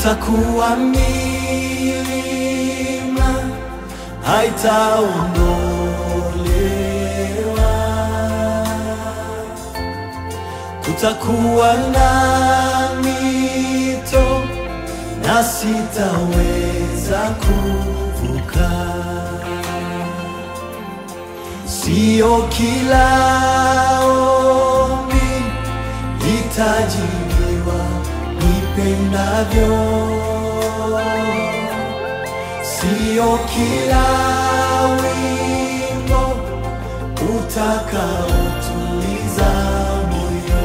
kutakuwa milima haitaondolewa, kutakuwa na mito na sitaweza kuvuka. Sio kila ombi litajibiwa nipendavyo, sio kila wimbo utakaotuliza moyo.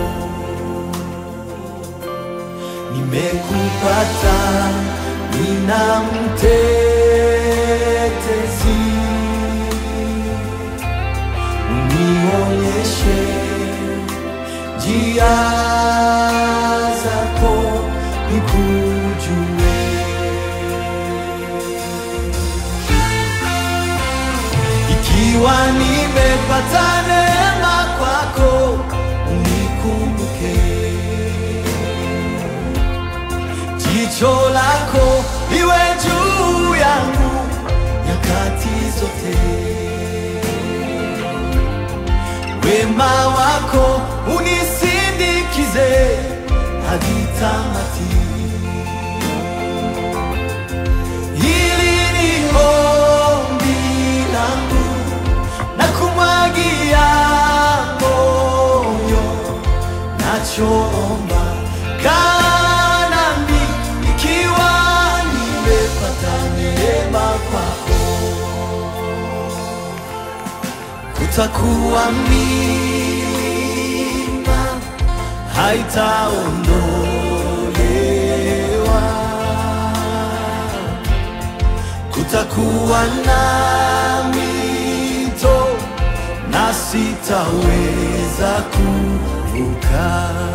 Nimekupata, nina mtetezi unionyeshe njia zako nikujue. Ikiwa nimepata neema kwako, unikumbuke. Jicho lako liwe juu yangu nyakati zote wema wako unisindikize hadi tamati. Hili ni ombi langu na kumwagia moyo, nachoomba kaa nami, ikiwa nimepata neema kwako kutakuwa milima haitaondolewa, kutakuwa na mito na sitaweza kuvuka.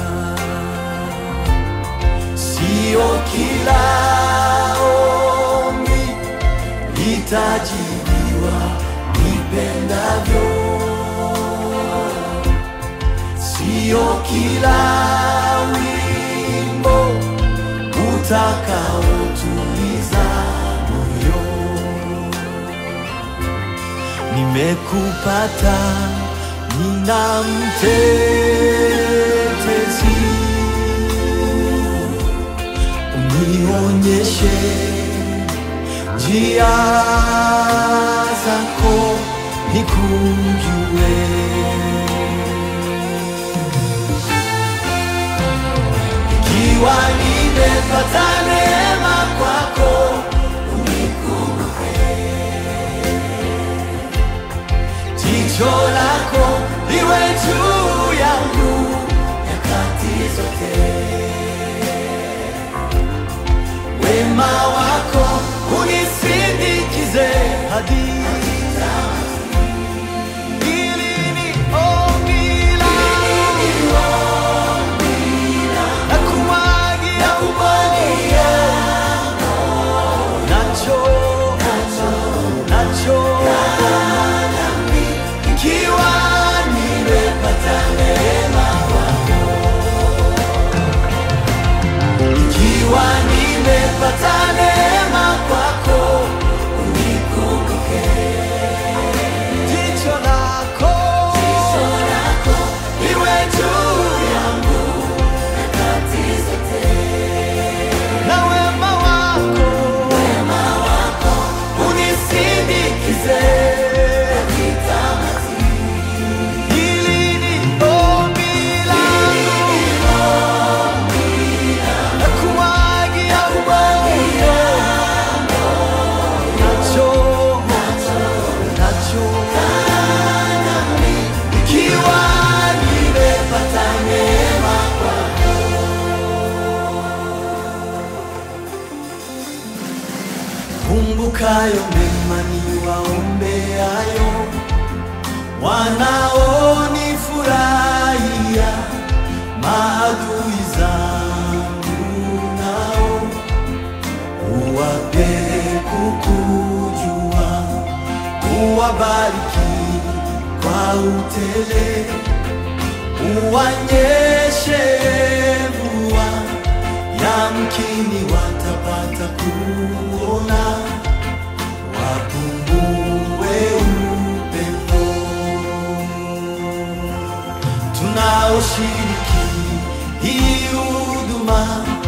Sio kila ombi litajibiwa nipendavyo, sio kila wimbo utakaotuliza moyo. Nimekupata, nina mtetezi, unionyeshe njia zako nikujue. Ikiwa nimepata neema kwako, unikumbuke. Jicho lako liwe juu yangu nyakati zote wema wako unisindikize hadi Hili ni ombi langu. Nakumwagia nacho nacho ikiwa nimepata neema kwako ikiwa nimepata neema kwako, unikumbuke. Jicho lako liwe juu yangu na wema wako unisindikize. Hili ni ombi langu nakumwagia moyo, nacho nacho, ikiwa nimepata neema kwako. Kumbukayo mema niwaombeayo, wanaonifurahia maadui zangu nao uwape kukujua, uwabariki kwa utele, uwanyeshe mvua ya mke yamkini watapata kuona, wapungue upendo tunaoshiriki hii huduma,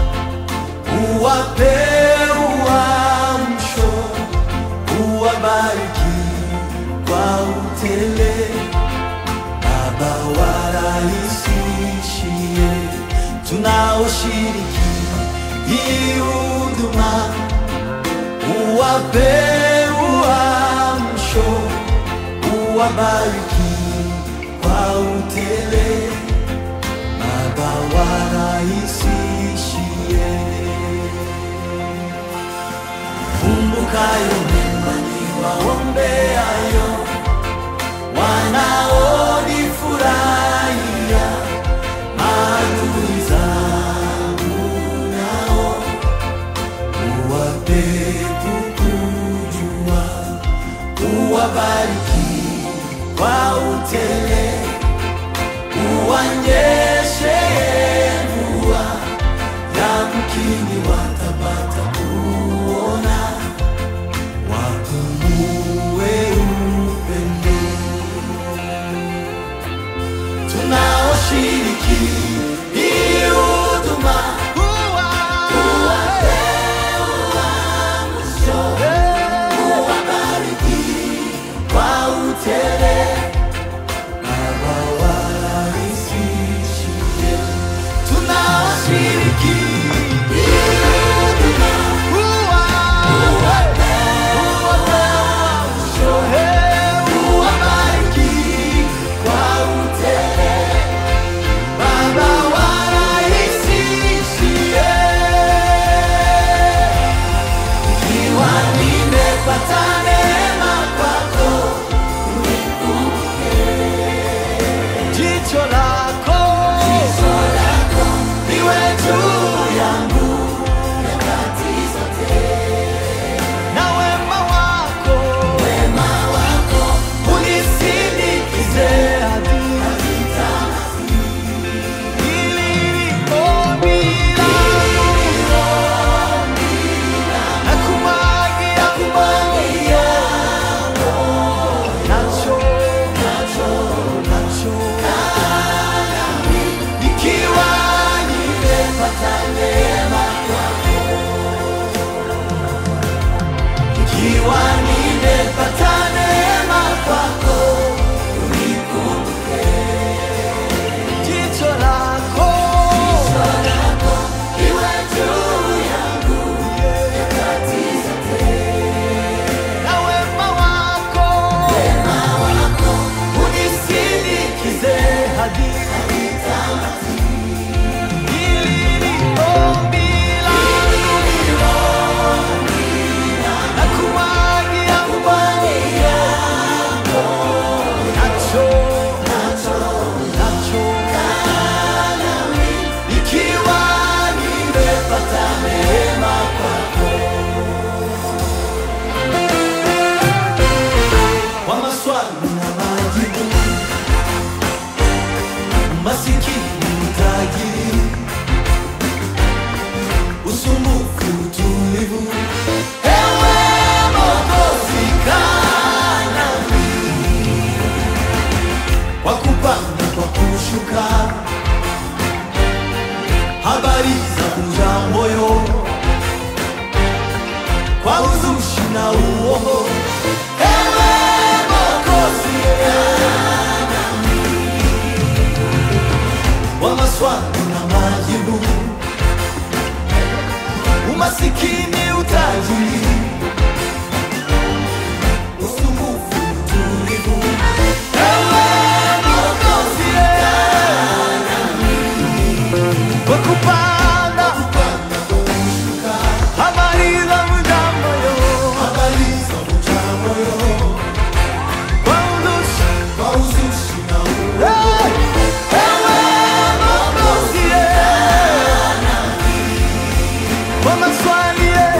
uwape uamsho, uwabariki kwa utele, Baba warahisishie tunaoshiriki hii huduma, uwape uamsho, uwabariki kwa utele, Baba warahisishie. Kumbukayo mema niwaombeayo, wanaonifurahia, maadui zangu nao uwape kukujua, uwabariki kwa utele, uwanyeshe mvua, yamkini watapata kuona, wapungue upendo. Tunaoshiriki hii huduma, uwape uamsho, uwabariki kwa utele Baba warahisishie, tunaoshiriki hii huduma, uwape uamsho, uwabariki kwa utele Baba warahisishie, ikiwa nimepata neema kwako jicho lako liwe juu yangu na wema wako unisindikize hadi hili ombi langu na kumwagia nacho nacho nacho ikiwa nimepata neema kwako, ikiwa nimepata neema kwako, unikumbuke jicho lako liwe juu yangu nyakati zote, na wema wako unisindikize hadi hili ni ombi langu na kumwagia nacho nacho ikiwa nimepata neema kwako kwa maswali na majibu masikini utajiri usumbufu utulivu ewe Mwokozi kaa nami kwa kupanda kwa kushuka habari za kuja moyo kwa uzushi na uongo ewe Mwokozi wa maswali na majibu, umasikini, utajiri, usumbufu, utulivu, ewe Mwokozi, kwa kupanda habari za muda moyo, kwa uzushi Hey! Ewe Mwokozi, kwa maswali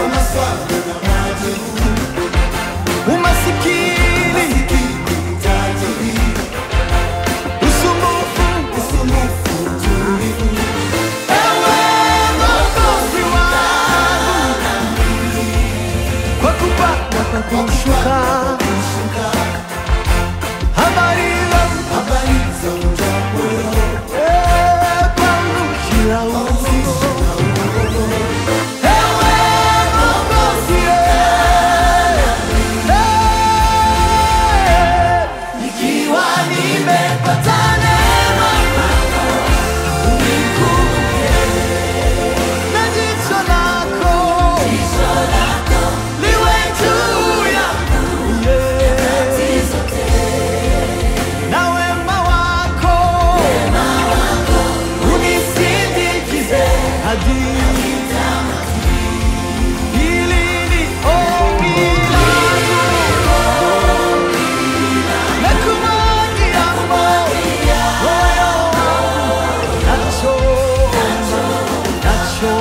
tamaduni. Hili ni ombi langu na kumwagia moyo wangu nacho nacho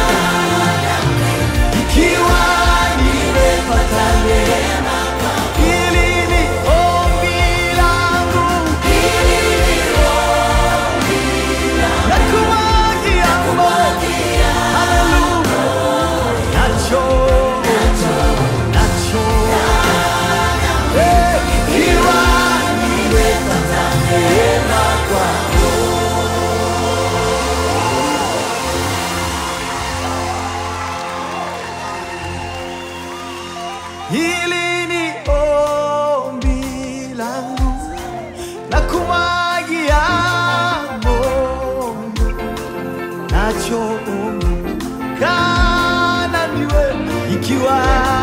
ikiwa nimepata neema hili ni ombi langu na kumwagia moyo haleluya nacho nacho Eh, ikiwa nimepata neema kwako Hili ni ombi langu na kumwagia moyo nacho ombi kana niwe ikiwa